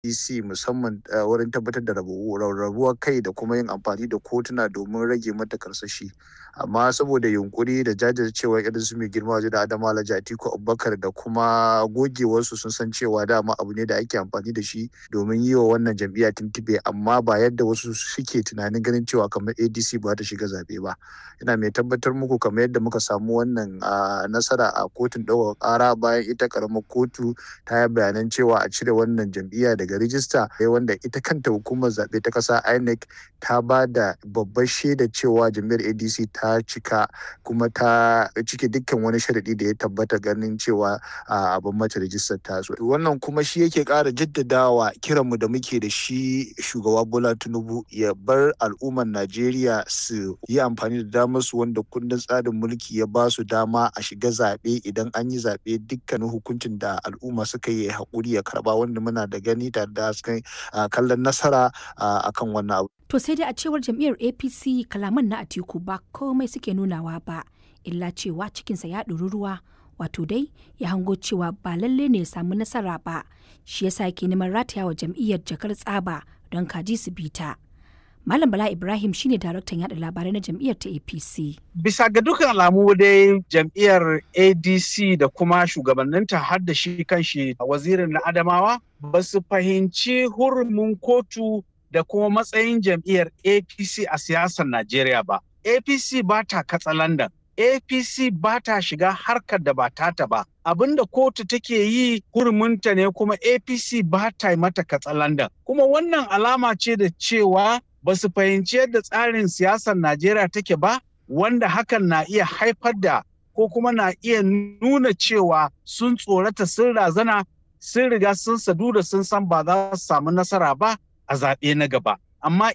DC musamman wurin tabbatar da rarrabuwar kai da kuma yin amfani da kotuna domin rage mata karsashi amma saboda yunkuri da jajircewa irin su mai girma waje da adama alhaji atiku abubakar da kuma gogewarsu sun san cewa dama abu ne da ake amfani da shi domin yi wa wannan jam'iyya tuntube amma ba yadda wasu suke tunanin ganin cewa kamar adc ba ta shiga zaɓe ba ina mai tabbatar muku kamar yadda muka samu wannan nasara a kotun ɗaukar ƙara bayan ita ƙaramar kotu ta yi bayanan cewa a cire wannan jam'iyya daga rijista wanda ita kanta hukumar zaɓe ta ƙasa inec ta ba da babbar shaida cewa jam'iyyar adc ta cika kuma ta cike dukkan wani sharaɗi da ya tabbata ganin cewa abin mata rijistar ta so wannan kuma shi yake ƙara jaddadawa kiranmu da muke da shi shugaba bola tinubu ya bar al'ummar najeriya su yi amfani da damar su wanda kundin tsarin mulki ya ba su dama a shiga zaɓe idan an yi zaɓe dukkanin hukuncin da al'umma suka yi haƙuri ya karɓa wanda muna da gani tare da hasken kallon nasara akan wannan abu. To sai dai a cewar jam'iyyar APC kalaman na Atiku ba komai suke nunawa ba, illa cewa cikinsa ya ɗori ruwa, wato dai ya hango cewa ba lalle ne ya samu nasara ba, shi yasa yake neman rataya wa jam'iyyar jakar tsaba don kaji su bita. Malam Bala Ibrahim shine daraktan yada labarai na jam'iyyar ta APC. Bisa ga dukkan alamu dai jam'iyyar ADC da kuma shugabanninta har da shi kanshi wazirin na Adamawa ba su fahimci hurumin kotu da kuma matsayin jam'iyyar APC a siyasar Najeriya ba. APC ba ta katsalandan. APC ba ta shiga harkar da ba tata ba. Abinda kotu take yi hurumunta ne kuma APC ba ta yi mata katsalandan. Kuma wannan alama ce da cewa ba su fahimci yadda tsarin siyasar Najeriya take ba, wanda hakan na iya haifar da ko kuma na iya nuna cewa sun tsorata sun razana sun riga sun sadu da sun san ba za su samu nasara ba a zaɓe na gaba. Amma